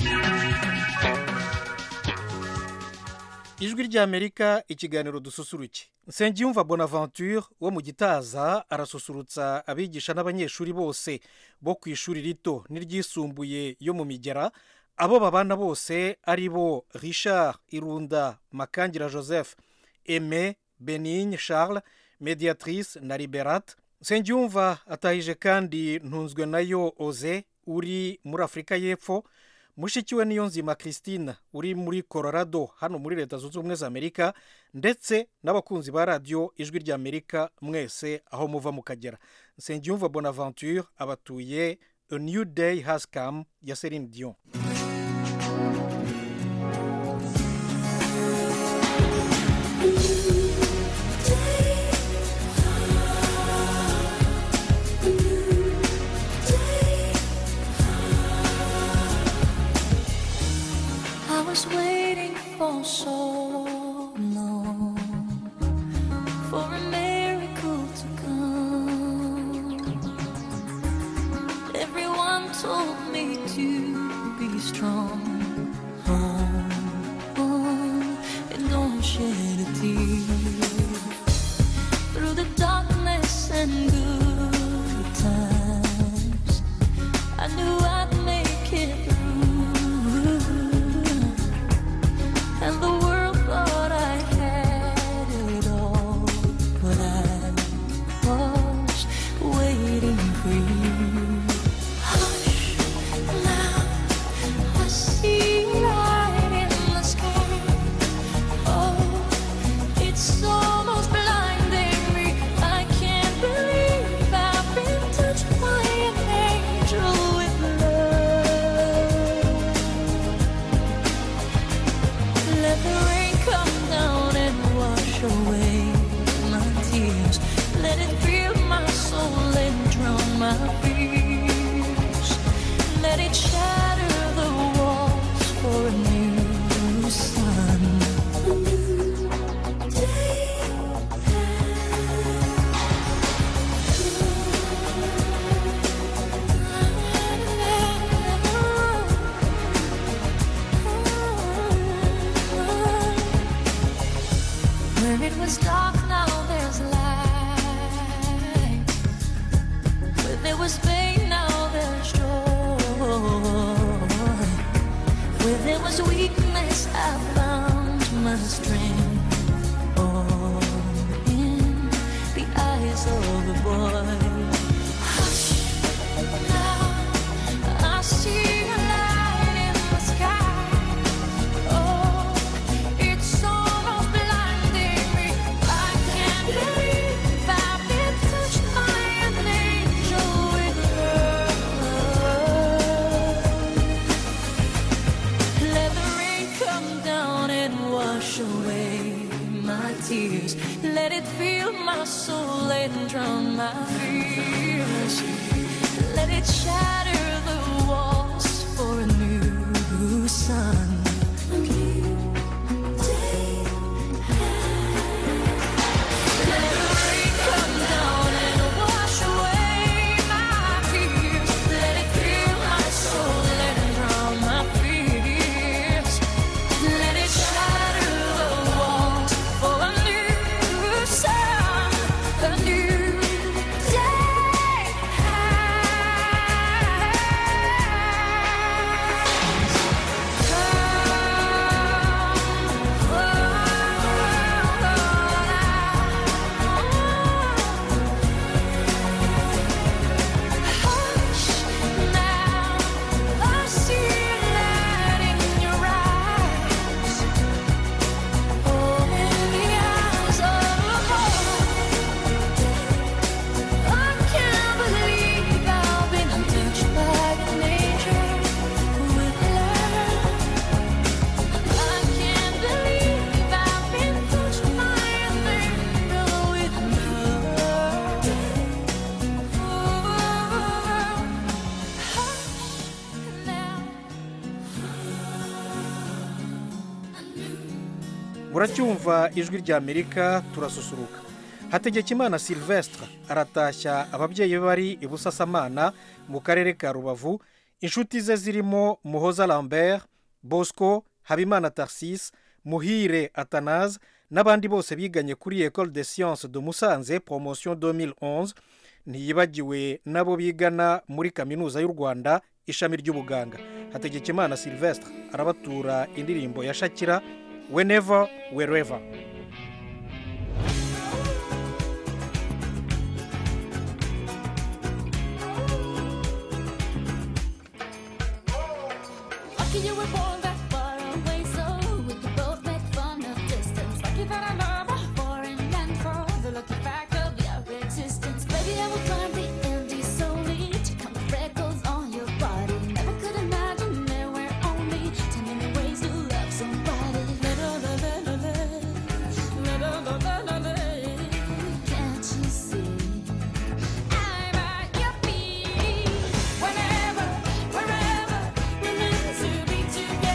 ijwi ry'amerika ikiganiro dususuruke nsengiyumva bonaventure wo mu gitaza arasusurutsa abigisha n'abanyeshuri bose bo ku ishuri rito n'iryisumbuye yo mu migera abo babana bose ari bo richard irunda makangira joseph aime benigne charles mediatrice na liberate nsengiyumva atahije kandi ntunzwe nayo oze uri muri afurika y'epfo mushiki we niyo nzima christine uri muri colorado hano muri leta zunze ubumwe za amerika ndetse n'abakunzi ba radiyo ijwi ry'amerika mwese aho muva mukagera nsengiyumva bonaventure abatuye a new day has come ya celine dion I was waiting for so long for a miracle to come. Everyone told me to be strong. Oh, oh, and don't shed a tear. Through the darkness and good times, I knew my fears. Let it shatter the walls for a new sun. Where it was dark, now there's light. Where there was pain, now there's joy. Where there was weakness, I found my strength. Oh, in the eyes of the boy. Hush, now I see a light in the sky. Oh, it's almost blinding me. I can't believe I've been touched by an angel with love. Let the rain come down and wash away my tears. Let it fill my soul and drown my fears. Let it shatter the walls for a new sun. muracyumva ijwi ry'amerika turasusuruka hategekimana silvestre aratashya ababyeyi be bari i busasamana mu karere ka rubavu inshuti ze zirimo muhoza lambert bosco habimana tarsis muhire atanaze n'abandi bose biganye kuri ecole de science de musanze promotion 2011 ntiyibagiwe n'abo bigana muri kaminuza y'u rwanda ishami ry'ubuganga hategekimana silvestre arabatura indirimbo ya shakira whenever wherever Lucky you were born that far away, so we could both make fun of distance. Lucky that I love a foreign land for the lucky fact of your existence. Baby, I will climb the Andes solely to count the freckles on your body. Never could imagine there were only ten million ways to love somebody. Can't you see? I'm at your feet. Whenever, wherever, we're meant to be together.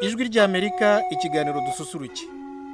ijwi ry'amerika ikiganiro dususuruke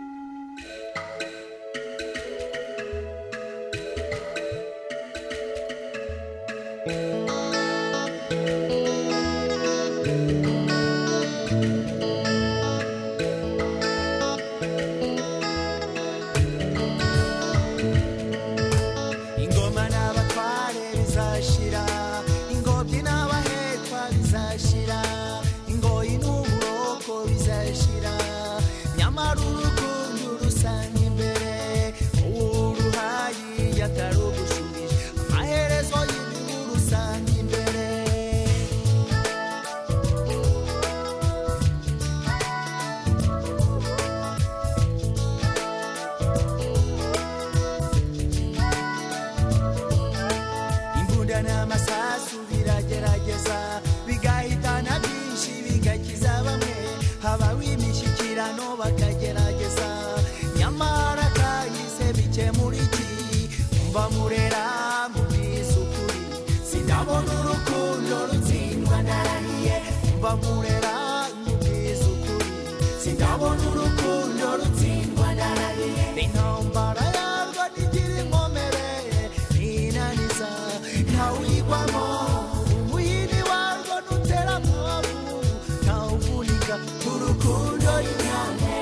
ingoma n'abatware bizashira ingobyi n'abahekwa bizashira ingoyi n'uburoko bizashira nyamara urukundo rusanga imbere uruhayi yatarugushubije amaherezo y'ibihu rusanga imbere imbunda n'amasasu biragerageza bigahitana byinshi bigakiza bamwe habaho imishyikirano bakagerageza nyamara kahise bikemura iki mba murera mubwiza ukuri sinabona urukundo rutsindwa ndarahiye mba murera mubwiza ukuri sinabona urukundo rutsindwa ndarahiye intambara yarwo ntigira inkomere inaniza ntawuyigwamo umuhini warwo nutera amabavu ntawuvunika urukundo y'inyange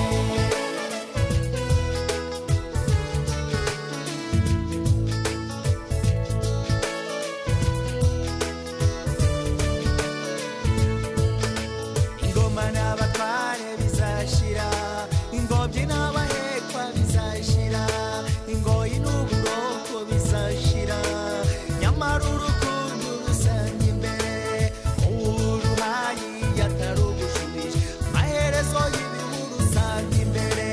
ingoma n'abatware bizashira ingobyi n'abahekwa bizashira ingoyi n'uburoko bizashira nyamara urukundo rusanga imbere uruhayi yatarugushubije amaherezo y'ibihu rusanga imbere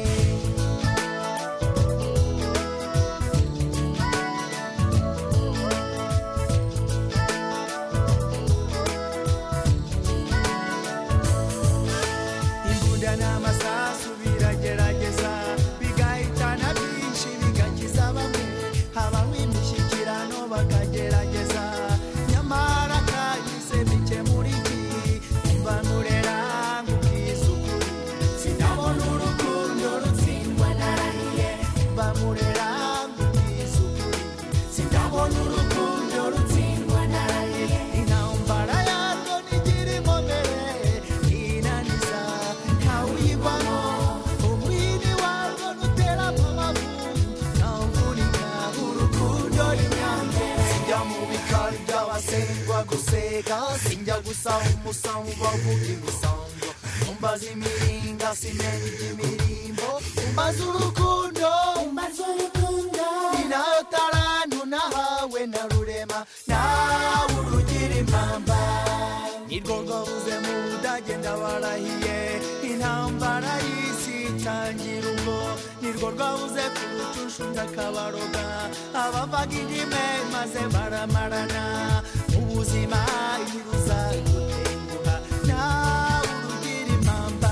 imbunda n'amasasu biragerageza bigahitana byinshi bigakiza bamwe habaho imishyikirano bakagerageza nyamara kahise bikemura iki mba murera nkubwiza ukuri sinabona urukundo rutsindwa narahiye mba murera nkubwiza ukuri sinabona urukundo rutsindwa narahiye intambara yarwo ntigira inkomere inaniza ntawuyigwamo umwini warwo nutera amabavu ntawuvunika urukundo n'inyange sinjya mu bikari by'abasengwa guseka sinjya gusaba umusango bavuga imisango umbaza imiringa simenya iby'imirimbo umbaza urukundo umbaza urukundo ni nayo tarantu nahawe na rurema nawe urugira impamba nirwo rwabuze mu budage ndabarahiye intambara y'isi itangira ubwo nirwo rwabuze ku rucushu ndakabaroga abavaga indime maze baramarana ubuzima ntiruzagutenguha nawe urugira impamba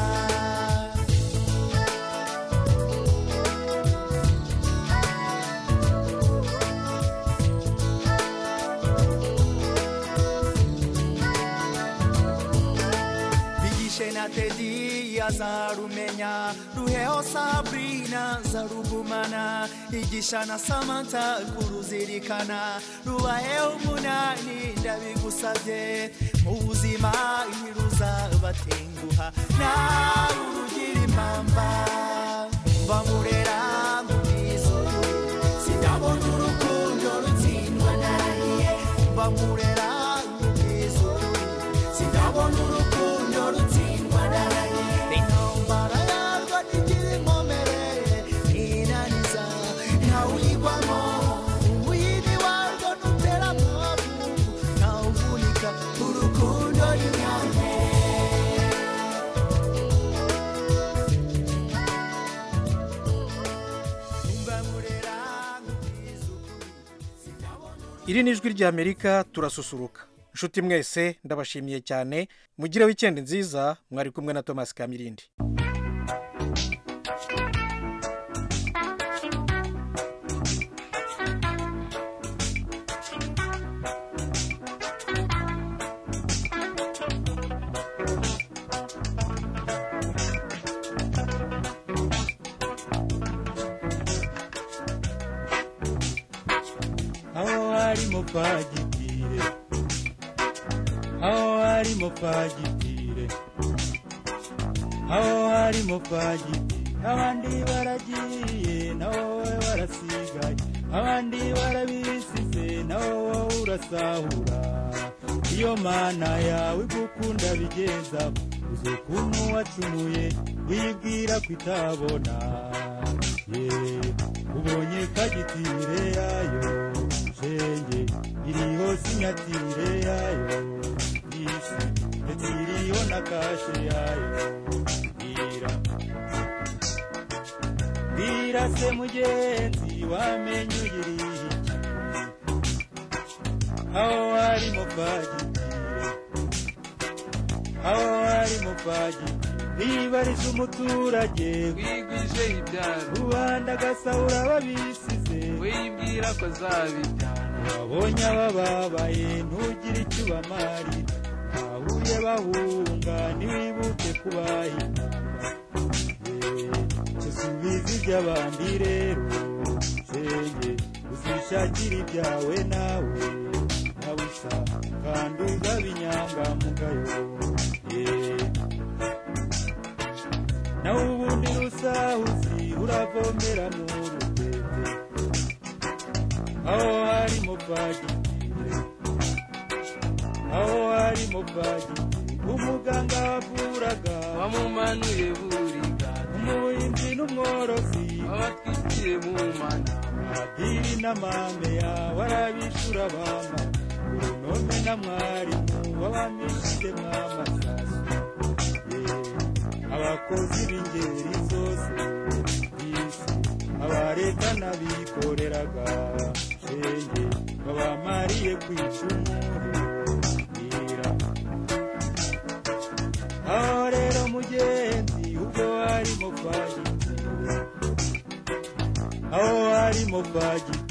bigishe na tedi azarumenya ruheho sabrina zarugumana igisha na samanta kuruzirikana rubaheho umunani ndabigusabye mu buzima ntiruzabatenguha nawe urugira impamba bamurera mubwiza ukuri sinabona urukundo rutsindwa narahiye bamurera mubwiza ukuri sinabona urukundo rutsindwa narahiye intambara yarwo ntigira inkomere inaniza ntawuyigwamo umuyini warwo nutera amabavu ntawuvunika urukundo n'inyange iri ni ijwi ry'amerika turasusuruka inshuti mwese ndabashimiye cyane mugire wikendi nziza mwari kumwe na thomas kamirindi harimo fagitire aho harimo fagitire aho harimo fagitire abandi baragiye naho wowe warasigaye abandi barabisize naho wowe urasahura iyo mana yawe igukunda bigeza uzi ukuntu wacumuye wibwira ko itabona ye ubonye kagitire yayo shenge iriho sinyatire yayo isi ndetse iriho na kashe yayo bwira bwira se mugenzi wamenye uyiriye aho harimo fagitire aho harimo fagitire nibariza umuturage wigwije ibyaro rubanda agasahura babisize wibwira ko zabibyara wabonye abababaye ntugire icyo ubamarira bahuye bahunga ntiwibuke kubahimba subiza iby'abandi rero shenge uzishakira ibyawe nawe nabusa kandi uzaba inyangamugayo Yeah. nawe ubundi rusahuzi uravomera mu rutete aho harimo fagitire aho harimo fagitire umuganga wavuraga wamumanuye buriga umuhinzi n'umworozi wabatwitiye mu mana padiri n'amame yawe arabishura bama uronome na mwarimu wabamishije mwamasasu abakozi b'ingeri zose isi abareta n'abikoreraga shenge babamariye kwicumure bwira aho rero mugenzi ubwo harimo fagitire aho harimo fagitire